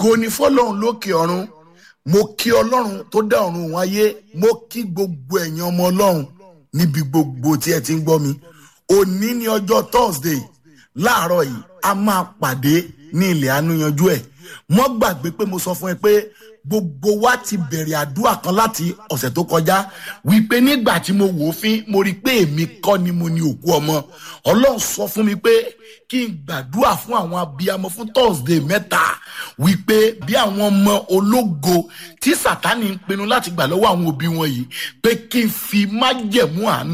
ògo ni fọlọ́run lókè ọ̀run mo kí ọlọ́run tó dá ọ̀run òun ayé mo kí gbogbo ẹ̀yin ọmọ ọlọ́run níbi gbogbo tí ẹ ti ń gbọ́ mi òní ni ọjọ́ thursday láàárọ̀ yìí a máa pàdé ní ilẹ̀ àánúyanjú ẹ̀ mọ́ gbàgbé pé mo sọ fún ẹ pé gbogbo wa ti bẹ̀rẹ̀ àdúrà kan láti ọ̀sẹ̀ tó kọjá wípé nígbà tí mo wò ó fín mo rí i pé èmi kọ́ ni mo ní òkú ọmọ ọlọ́run sọ fún mi pé kí n gbàdúrà fún àwọn abiyamọ fún thursday mẹ́ta wípé bí àwọn ọmọ ológo tí sátani ń pinnu láti gbà lọ́wọ́ àwọn òbí wọn yìí pé kí n fi májẹ̀mú àánú